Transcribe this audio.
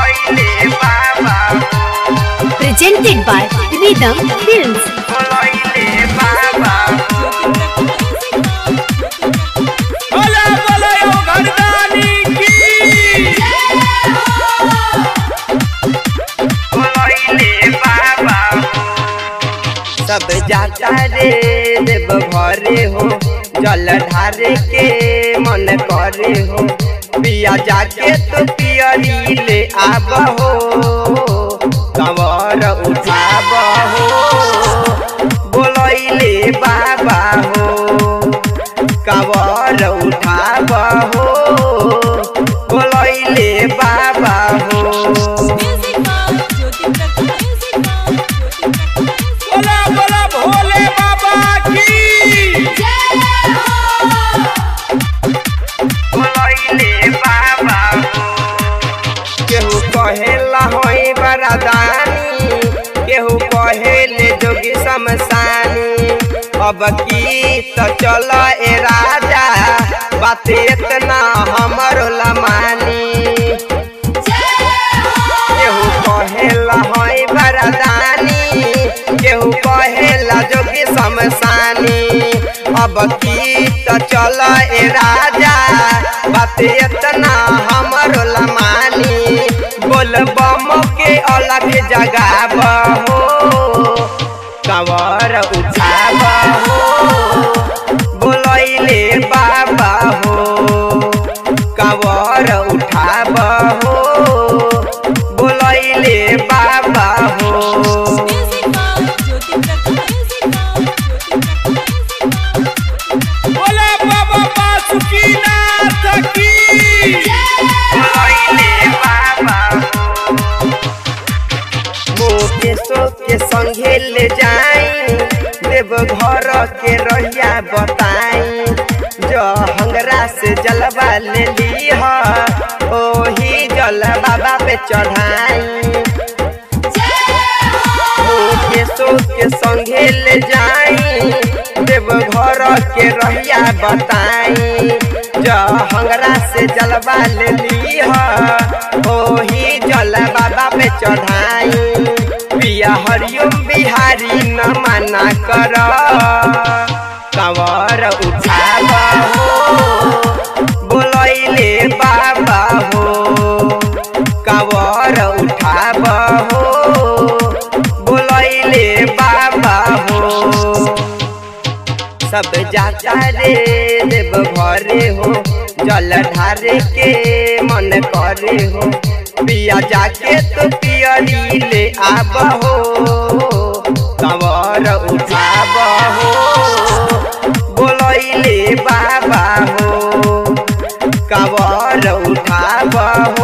बोलैले बाबा presented by Rhythm Films. बोलैले बाबा बोला बोला यो घरदानी की बोलैले बाबा सब जाता रे देव भरे हो जल ढारे के मन करे हो पिया जाके तो पियरी ले आब हो कंवर उठाब हो बोलैले बाबा हो कंवर उठाब हो बोलैले बाबा हो बोला बोला भोले बाबा की बोलैले बाबा केहू कहेला होई बरादानी केहू कहेले जोगी शमशानी अब की तो चल ए राजा बात इतना हमरो लमानी केहू कहेला होई बरादानी केहू कहेला जोगी शमशानी अब की तो चल ए राजा बात इतना हमरो लमानी बोल बम के अलग जगाब हो कंवर उठाब हो बोलैले बाबा हो कंवर उठाब हो बोलैले बाबा हो बोला बाबा बासुकीनाथ की बोलैले बाबा मुकेशो के संगे ले जाई देव घर के रहिया बताई जो हंगरा से जलवा ले लीह ओही जल बाबा पे चढ़ाई मुकेशो के संगे ले जाई देव घर के रहिया बताई जो हंगरा से जलवा ले लीह ओही जल बाबा पे चढ़ाई पिया हरिओम बिहारी न मना कर कंवर उठाब हो बोलैले बाबा हो कंवर उठाब हो बोलैले बाबा हो सब जाता रे देव भरे हो जल ढारे के मन करे हो पिया जाके तो पियरी ले आब हो कंवर उठाब हो बोलैले बाबा हो कंवर उठाब हो